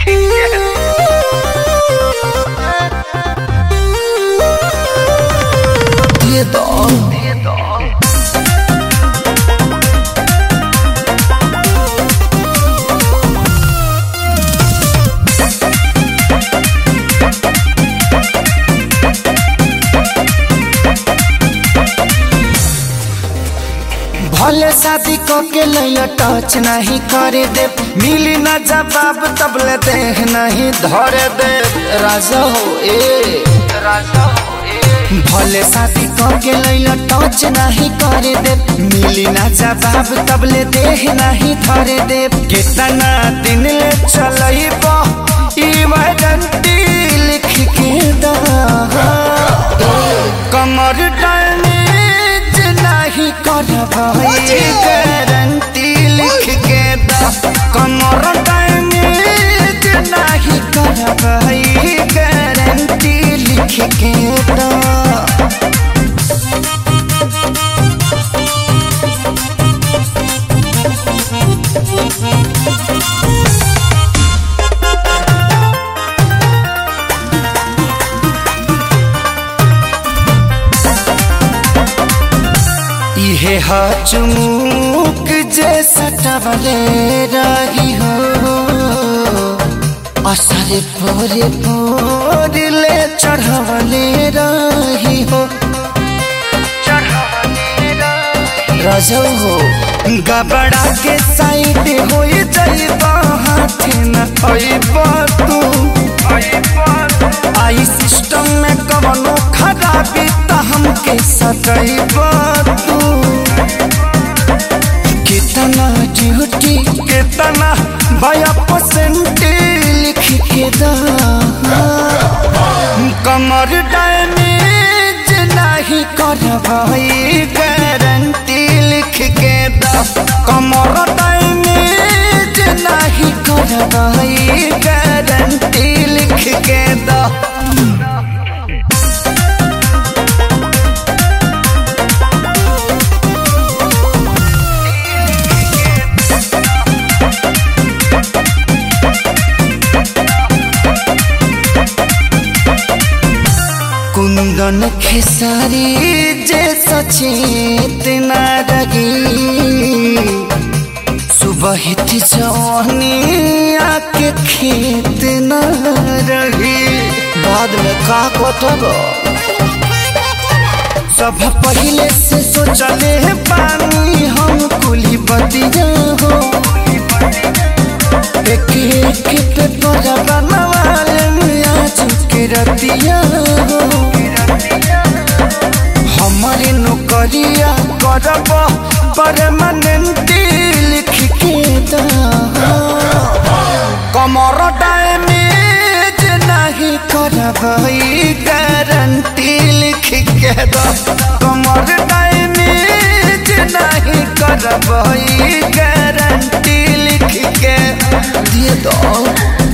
দিয়ে দাও भले शादी क के लैया टच नहीं करे दे मिली ना जवाब तबले देह नहीं धरे दे राजा हो ए राजा हो ए भले शादी क के लैया टच नहीं करे दे मिली ना जवाब तबले देह नहीं धरे दे कितना दिन ले चलइब इमरजेंसी लिख के दा कमर डैमेज नहीं करवाई गारंटी लिख के दा कमर डैमेज नहीं करवाई गारंटी लिख के दा इहे हा चुमुक जे सटवले रही हो असरे पोरे पोरले चढ़वले रही हो रजौ हो गबड़ा के साइड हो जाइबा हाथ न अइबा तू आई सिस्टम में कवनो खराबी त हमके सटइबा तू कितना ड्यूटी कितना भया परसेंट लिख के दा कमर डैमेज नहीं करवाई गारंटी लिख के दा कमर डैमेज नहीं करवाई गारंटी लिख के दा कुंदन खेसारी जे सचेत न रगी सुबह जवानी आके खेत न रही बाद में का कटब सब पहले से सोचले पानी हम कुली बतिया हो एक एक पेपर बनवाले आज के रतिया हो हमारे नौकरिया करब परमानेंट लिख के दा कमर डैमेज नहीं करब गारंटी लिख के दा कमर डैमेज नहीं करब गारंटी लिख के दिए दो